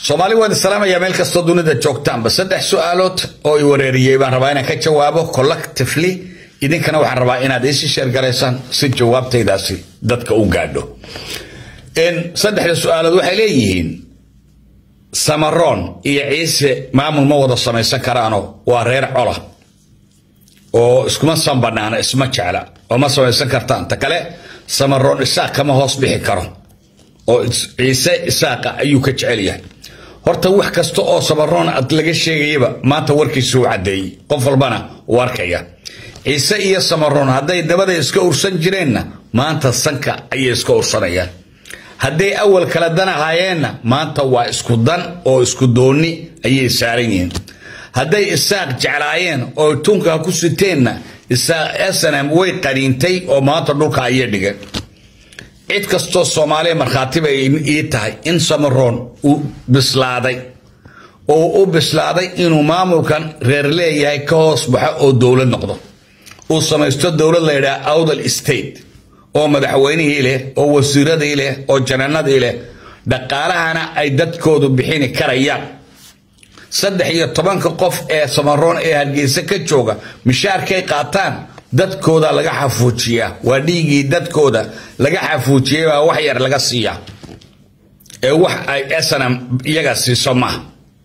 soomaali waan salaamaya meel kastoo dunida joogtaanba saddex su-aalood oo i wareeriyey baan rabaa inaan ka jawaabo collectively idinkana waxaan rabaa inaad isi sheergalaysaan si jawaabtaydaasi dadka u gaadho saddexda su-aalood waxay leeyihiin samaroon iyo ciise maamul ma wada samaysan karaano waa reer cola oo iskuma sanbanaana isma jecla oo ma samaysan kartaan ta kale samaroon isaaq kama hoos bixi karo oo ciise isaaqa ayuu ka jecel yahay horta wax kasta oo samaroon ad laga sheegayaba maanta warkiisa u caddeeyey qof walbana uu arkaya ciise iyo samaroon hadday dabada iska ursan jireenna maanta sanka ayay iska ursanayaan hadday awal kala dan ahaayeenna maanta waa isku dan oo isku doonni ayay saaran yihiin hadday isaaq jeclaayeen oo tunka ku siteenna snm way qaniintay oo maanta dhulka ayay dhigeen cid kastoo soomaaliya markhaati bay ii tahay in samaroon uu bislaaday oo u bislaaday inuu maamulkan reer leeyahay ka hoos baxo oo dowlad noqdo uu samaysto dowlad la yidhaha awdal state oo madaxweynihii leh oo wasiiradii leh oo jananadii leh dhaqaalahana ay dadkoodu bixini karayaan saddex iyo tobanka qof ee samaroon ee hargeysa ka jooga mishaarkay qaataan dadkooda laga xafuujiyaa waa dhiigii dadkooda laga xafuujiyay baa wax yar laga siiyaa ee wax ay snm iyaga siiso maaha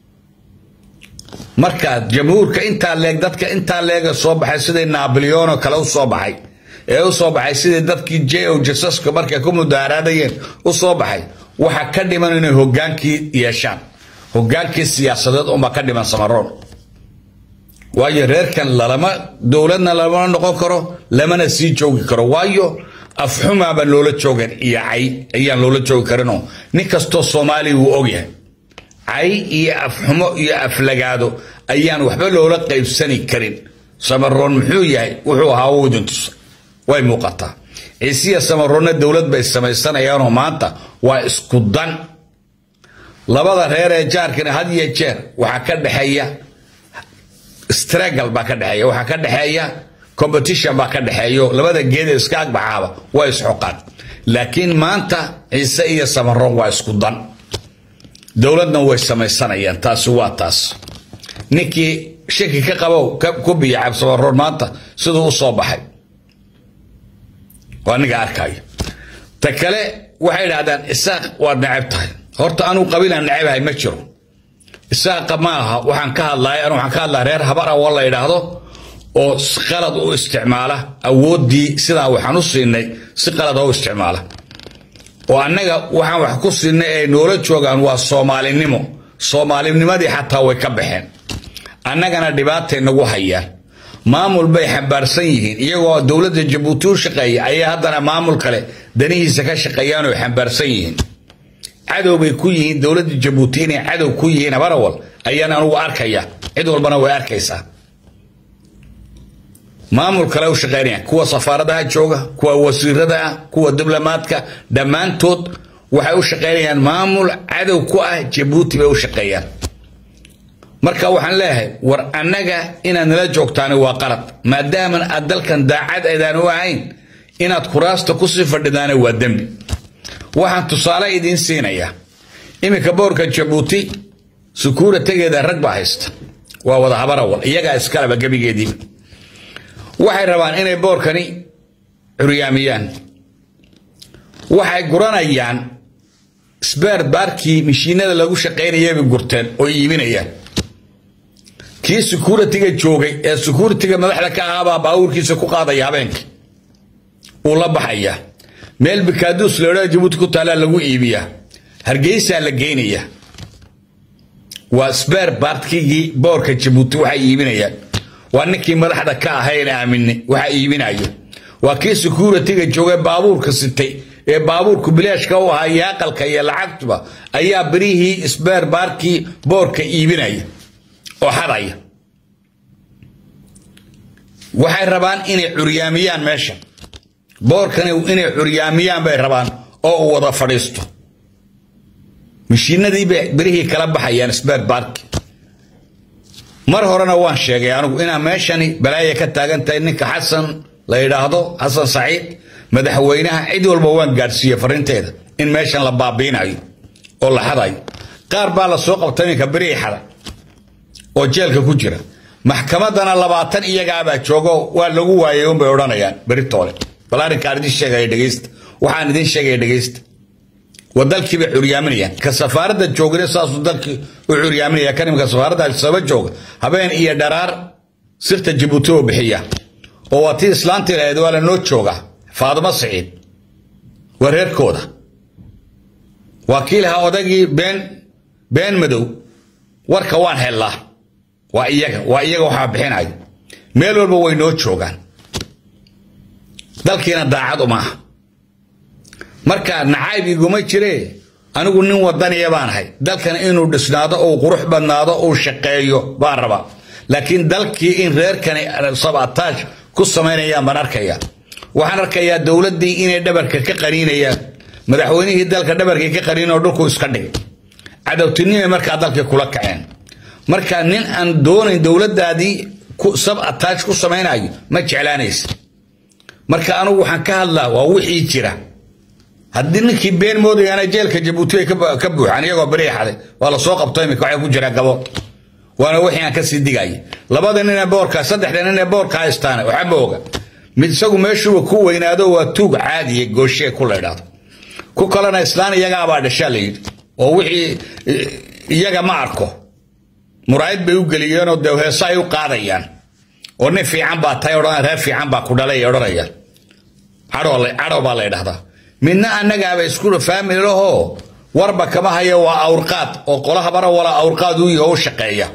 marka jamhuurka intaa leeg dadka intaa leega soo baxay sidii naboleono kale u soo baxay ee u soo baxay sidii dadkii jo jasaska markay ku mudaaraadayeen u soo baxay waxa ka dhiman inay hogaankii yeeshaan hogaankii siyaasadeed unbaa ka dhiman samaroon waayo reerkan lalama dowladna lamana noqon karo lamana sii joogi karo waayo afxumaabaan loola joogan iyo cay ayaan loola joogi karinoo nin kastoo soomaaliya wuu ogyahay cay iyo afxumo iyo aflagaado ayaan waxba loola qaybsani karin samaroon muxuu yahay wuxuu ahaa wudin tusa way muuqataa ciisiya samaroonna dowlad bay samaysanayaanoo maanta waa isku dan labada reer ee jaarkana had iyo jeer waxaa ka dhexeeya stragal baa ka dhexeeya waxaa ka dhexeeya competition baa ka dhexeeyo labada geed ee iska agbaxaaba waa isxoqaan laakiin maanta ciise iyo samaroon waa isku dan dowladna way samaysanayaan taasi waa taas ninkii shaki ka qabow ku biyacab samaroon maanta siduu u soo baxay waa ninga arkayo ta kale waxay idhahdaan isaaq waad necab tahay horta anuu qabiilaan necabahay ma jiro isaaqa ma aha waxaan ka hadlaya anu waxaan ka hadlaya reer habar awa la yidhaahdo oo qalad u isticmaala awooddii sidaa waxaan u siinay si qalada u isticmaala oo annaga waxaan wax ku siinay ay noola joogaan waa soomaalinimo soomaalinimadii xataa way ka baxeen annagana dhibaatay nagu hayaan maamul bay xambaarsan yihiin iyagoo dowladda jabuuti u shaqeeya ayay haddana maamul kale danihiisa ka shaqeeyaan oo xambaarsan yihiin cadow bay ku yihiin dowladda jabuuti inay cadow ku yihiin habarawal ayaan anugu arkaya cid walbana way arkaysaa maamul kale u shaqeynaya kuwa safaaradaha jooga kuwa wasiirada ah kuwa diblomaadka dhammaantood waxay u shaqeynayaan maamul cadow ku ah jabuuti bay u shaqeeyaan marka waxaan leeyahay war annaga inaad nala joogtaani waa qalad maadaaman aad dalkan daacad aydaan u ahayn inaad kuraasta kusii fadhidaana waa dembi waxaan tusaale idiin siinayaa iminka boorka jabuuti sukuura tegeeda rag baa haysta waa wada habarawal iyagaa iskalaba gebigeediiba waxay rabaan inay boorkani curyaamiyaan waxay guranayaan sbeer baarkii mashiinada lagu shaqaynayay bay gurteen oo iibinayaan kii securitiga joogay ee securitiga madaxda ka ahaabaa baabuurkiisa ku qaadaya habeenkii uu la baxayaa meel bikaaduus leodhaa jabuuti ku taallaa lagu iibiyaa hargeysaa la geynayaa waa sbeer baartkigii boorka jabuuti waxay iibinayaan waa ninkii madaxda ka ahayn aamine waxa iibinayo waa kii securitiga joogay baabuurka sitay ee baabuurku bilaashka u ahaa iyo aqalka iyo lacagtuba ayaa berihii sbeer baarkii boorka iibinaya oo xadaya waxay rabaan inay curyaamiyaan meesha boorkani inay curyaamiyaan bay rabaan oo uu wada fadhiisto mashiinadii bay berihii kala baxayaan sbeer baarki mar horena waan sheegay anigu inaa meeshani balaaya ka taagan tahay ninka xasan la yidhaahdo xasan saciid madaxweynaha cid walba waan gaadhsiiyey fariinteeda in meeshan la baabiinayo oo la xadayo qaar baa la soo qabta iminka beriixada oo jeelka ku jira maxkamadana labaatan iyagaabaa joogo waa lagu waayay unbay odhanayaan beritoole bal arrinkaan idin sheegaya dhegeysta waxaan idin sheegaya dhegeysta waa dalkii bay curyaaminayaan ka safaaradda joogna saasuu dalkii u curyaaminaya kan imika safaaradda alsaba jooga habeen iyo dharaar sirta jabuuti oo bixiya oo waa tii islaanta ilahayd waa la noo jooga faadimo siciid waa reerkooda waa kii lahaa odagii been been madow warka waan hellaa waa iyaga waa iyaga waxaa bixinaya meel walba way noo joogaan dalkiina daacad uma aha marka nacayb iguma jire anigu nin wadaniya baan ahay dalkan inuu dhisnaado uu qurux badnaado uu shaqeeyo baan rabaa laakiin dalkii in reerkani sabataash ku samaynayaan baan arkaya waxaan arkayaa dowladdii inay dhabarka ka qaniinayaan madaxweynihii dalka dhabarkii ka qaniinoo dhulku iska dhigay cadowtinimay markaa dalkii kula kaceen marka nin aan doonayn dowladdaadii sab attaash ku samaynayo ma jeclaanaysa marka anugu waxaan ka hadlaa waa wixii jira haddii ninkii been moodayana jeelka jabuuti ay ka buuxaan iyagoo beriixaday waa la soo qabto imika waxay ku jira gabo waana wixii aan kasii digaya labada nin ee boorka saddexda nin ee boorka haystaana waxba oga mid isagu meeshuuba ku weynaado waa tuug caadiya gooshee ku laydhaado ku kalena islaan iyagaabaa dhashaa la yidhi oo wixii iyaga ma arko muraayad bay u geliyeenoo dee heesa ay u qaadayaan oo nin fiican baa tahay odhan reer fiican baa ku dhalay ay odhanayaan cadhow baa la ydhahdaa midna annagaaba isku faamili lahoo warba kama haya waa awrqaad oo qolahabana wala awrqaad u yaho u shaqeeya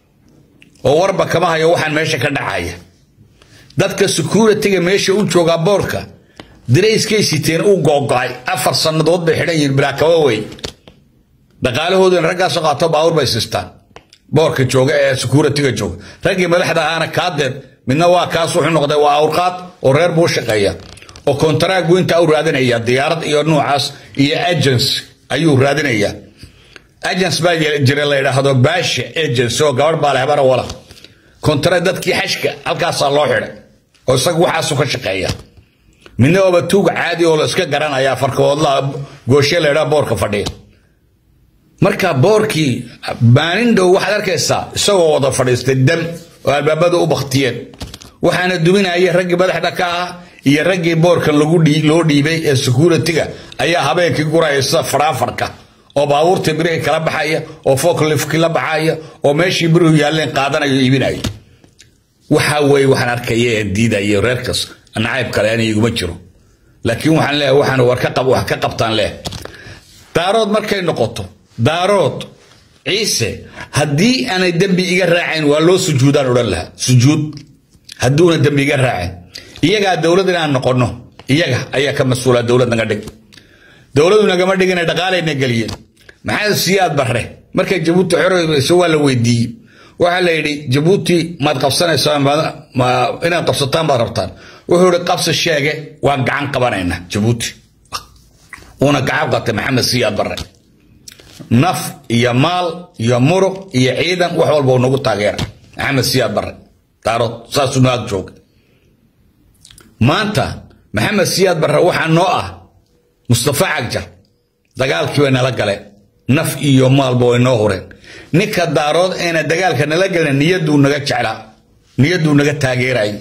oo warba kama hayo waxaan meesha ka dhacaya dadka security-ga meesha u joogaa boorka darayskay siteen u googo-ay afar sannadood bay xidhan yihiin bilaakaba wey dhaqaalahooduna raggaasoo qaato baawur bay sistaan boorka jooga ee security-ga jooga raggii madaxda ahaana kaadeed midna waa kaas wuxuu noqday waa awrqaad oo reer buu shaqeeya oo kontaraagu intaa u raadinaya diyaarad iyo nuucaas iyo agents ayuu raadinayaa agents baa jira la yidhaahdo baasha agents oo gabadh baa leh bara wala kontara dadkii xashka halkaasaa loo xidhay oo isagu waxaasu ka shaqeeya midna ooba tuug caadi oo la iska garanaya farkahoodla gooshe la yidhaha boorka fadhiya marka boorkii maalin dhow waxaad arkaysaa isagoo wada fadhiistay dam oo albaabada u baktiyeen waxaana duminaya raggii madaxda ka ah iyo raggii boorkan loo dhiibay ee security-ga ayaa habeenkii guraya sida faraafarka oo baabuurtii birihi kala baxaya oo foklifki la baxaya oo meeshii birihu yaalleen qaadanayo iibinaya waxaa weeye waxaan arkaya ee diidaya reerkas nacayb kale ana iguma jiro laakiin waxaan leeyahay waxaan war ka wax ka qabtaan leh daarood markay noqoto daarood ciise haddii aanay dembi iga raacayn waa loo sujuudaan odhan lahaa sujuud hadduuna dembi iga raacayn iyagaa dowlad inaan noqonno iyaga ayaa ka mas-uula dowlad naga dhig dowladu nagama dhigina dhaqaalayna geliyeen maxaa siyaad barre markay jabuuti xoreyso waa la weydiiyey waxaa la yidhi jabuuti maad qabsanaysaa inaad qabsataan baad rabtaan wuxuu ihi qabsi sheege waan gacan qabanayna jabuuti uuna gacan qabtay maxamed siyaad barre naf iyo maal iyo muruq iyo ciidan wax walba uu nagu taageera maxamed siyaad barre daarood saasuu naag jooga maanta maxamed siyaad barre waxaa noo ah mustafa cagjar dagaalkii way nala galeen naf iyo maalba way noo hureen ninka daarood ayna dagaalka nala gelin niyaduu naga jeclaa niyaduu naga taageerayay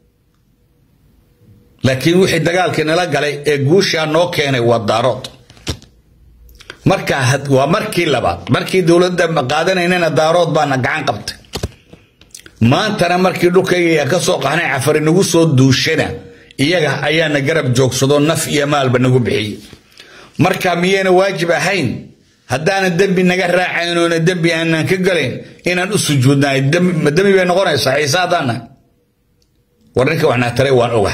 laakiin wixii dagaalkii nala galay ee guushaa noo keenay waa daarood marka waa markii labaad markii dowladda qaadanaynana daarood baana gacan qabtay maantana markii dhulkayga ka soo qaxnay cafari nagu soo duushana iyaga ayaana garab joogsado naf iyo maalba nagu bixiyey marka miyayna waajib ahayn haddaana dembi naga raacayn oona dembi aanan ka galayn inaan u sujuudnahay ma dembi bay noqonaysaa ciise haddaana war ninka waxnaa taray waan oga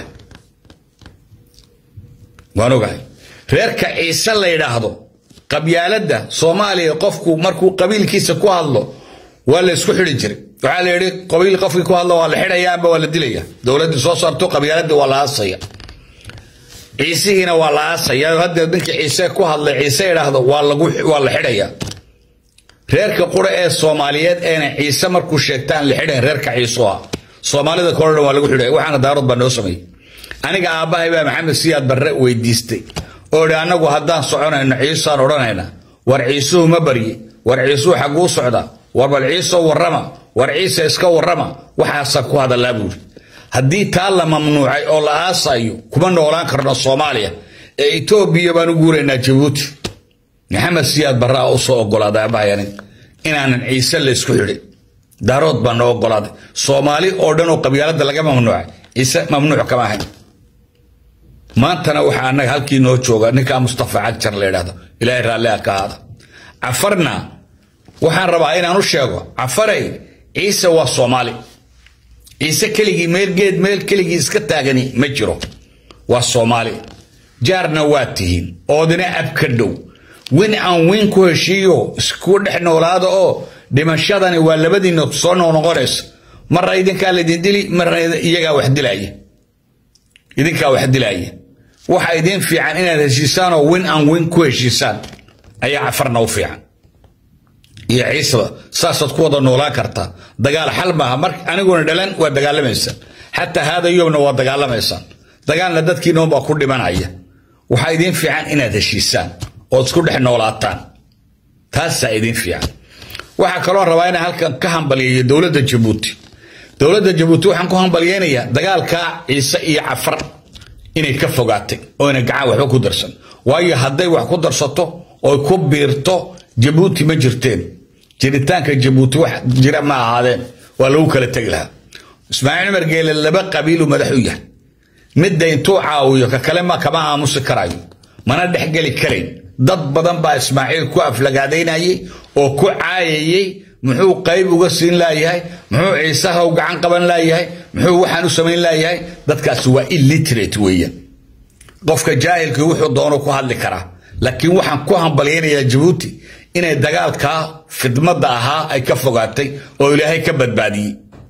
waan ogahay reerka ciise la yidhaahdo qabyaaladda soomaaliya qofku markuu qabiilkiisa ku hadlo waa la isku xidhi jiray waxaa la yidhi qabiil qofkii ku hadlo waa la xidhaya amba waa la dilaya dowladdii soo saarto qabyaaladii waa la aasaya ciisihiina waa la aasaya haddeed ninkii ciise ku hadlay ciise idhaahdo waa lagu waa la xidhaya reerka qura ee soomaaliyeed eena ciise markuu sheegtaan la xidhayn reerka ciiso ah soomaalida kole dhan waa lagu xidhaya waxaana daarood baa noo sameeyey aniga aabbahay baa maxamed siyaad barre weydiistay oo idhi annagu haddaan soconayno ciisaan odhanayna war ciisuhu ma barye war ciisuu xagguu socda war bal ciisoo warrama war ciise iska warrama waxaasaa ku hadallaa buuri haddii taa la mamnuucay oo la aasayo kuma noolaan karno soomaaliya ee etoobiya baan u guuraynaa jabuuti maxamed siyaad barraa u soo ogolaaday abahayanin inaanan ciise laysku xidhin daarood baa noo ogolaaday soomaali oo dhan oo qabyaaladda laga mamnuucay ciise mamnuuc kama ahayn maantana waxaa annaga halkii noo jooga ninkaa mustafa cagjar la yidhahdo ilaahay raalliha ka ahaada cafarna waxaan rabaa inaan u sheego cafarey ciise waa soomaali ciise keligii meel geed meel keligii iska taagani ma jiro waa soomaali jaarna waa tihiin oodina ab ka dhow win aan win ku heshiiyo isku dhex noolaada oo dhimashadani waa labadiina soo noqnoqonaysa marna idinkaa laydin dili marna iyagaa wax dilaya idinkaa wax dilaya waxa idin fiican inaad heshiisaan oo win aan win ku heshiisaan ayaa cafarna u fiican iyo ciisaba saasaad ku wada noolaan kartaa dagaal xal maaha mar aniguna dhalan waa dagaalamaysaan xataa haada yobna waa dagaalamaysaan dagaalna dadkiina baa ku dhimanaya waxaa idin fiican inaad heshiisaan ood isku dhex noolaataan taasaa idin fiican waxaa kaloo rabaa inaan halkan ka hambalyeeyo dowladda jabuuti dowladda jabuuti waxaan ku hambalyeynayaa dagaalkaa ciise iyo cafar inay ka fogaatay oyna gacan waxba ku darsan waayo hadday wax ku darsato oy ku biirto jabuuti ma jirteen jiritaanka jabuuti wax jira ma ahaadeen waa lagu kala tegi lahaa ismaaciil cumar geele laba qabiilu madax u yahay midda intuu caawiyo ka kale ma kama aamusi karayo mana dhexgeli karayn dad badan baa ismaaciil ku aflagaadaynayay oo ku caayayey muxuu qayb uga siin laayahay muxuu ciisaha u gacan qaban laayahay muxuu waxaan u samayn laayahay dadkaasi waa illiterate weeyaan qofka jaahilkii wuxuu doono ku hadli karaa laakiin waxaan ku hambalyaynayaa jabuuti inay dagaalkaa fidmadda ahaa ay ka fogaatay oo ilaahay ka badbaadiyey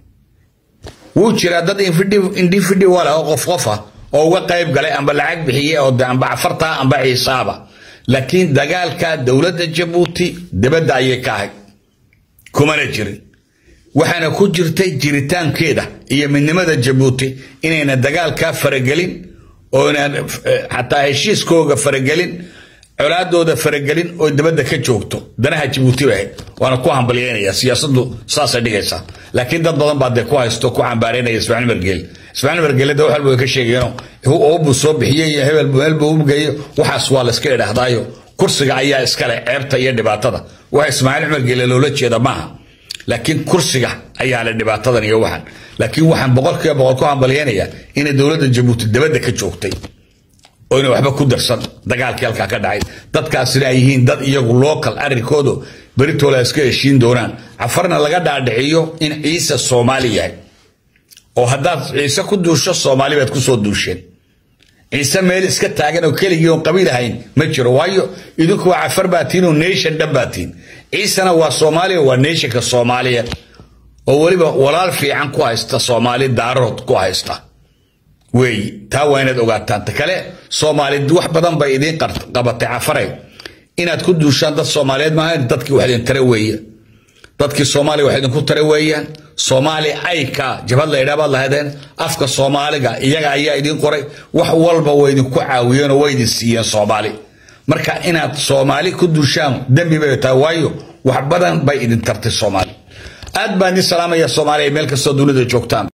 wuu jiraa dad individual ah oo qof qof ah oo uga qayb galay amba lacag bixiyey oo amba cafartaa amba ciisaaba laakiin dagaalka dowladda jabuuti dibadda ayay ka ahayd kumana jirin waxaana ku jirtay jiritaankeeda iyo midnimada jabuuti inayna dagaalkaa faragelin oona xataa heshiiskooga faragelin colaadooda faragelin oo dibadda ka joogto danaha jabuuti bay ahayd waana ku hambalyeynaya siyaasadu saasay dhigaysaa laakiin dad badan baa dee ku haysto ku cambaareynaya ismaaciil margeel ismaaciil margeele de wax walba way ka sheegeeno oobuu soo bixiyey iyo hebel meelbuu ugeeyo waxaas waa layska idhaahdaayo kursiga ayaa iskale ceebta iyo dhibaatada waxa ismaaciil margeele loola jeeda maaha laakiin kursiga ayaa le dhibaatadan iyo waxan laakiin waxaan boqolkiiba boqol ku hambalyeynayaa inay dowladda jabuuti dibadda ka joogtay oo ina waxba ku darsan dagaalkii halkaa ka dhacay dadkaasina ay yihiin dad iyagu local arrinkoodu beritoola iska heshiin doonaan cafarna laga dhaadhiciyo in ciise soomaali yahay oo haddaad ciise ku duusho soomaali baad kusoo duusheen ciise meel iska taagan oo keligii oon qabiil ahayn ma jiro waayo idinku waa cafar baa tihin oo nation dhan baa tihin ciisena waa soomaaliya waa nationka soomaaliya oo weliba walaal fiican ku haysta soomaali daarood ku haysta weeyi taa waa inaad ogaataan ta kale soomaali wax badan bay idiin qabatay cafaray inaad ku duushaan dad soomaaliyeed maaha dadkii wax idin tare weeye dadkii soomaaliya wax idinku tare weeyaan soomaali ayka jabhad la yidhaa baad lahaydeen afka soomaaliga iyaga ayaa idin qoray wax walba way idinku caawiyeen oo way idin siiyeen soomaali marka inaad soomaali ku duushaan dembi bay tahay waayo wax badan bay idin tartay soomaali aad baan idin salaamaya soomaaliya meel kastoo dunida joogtaan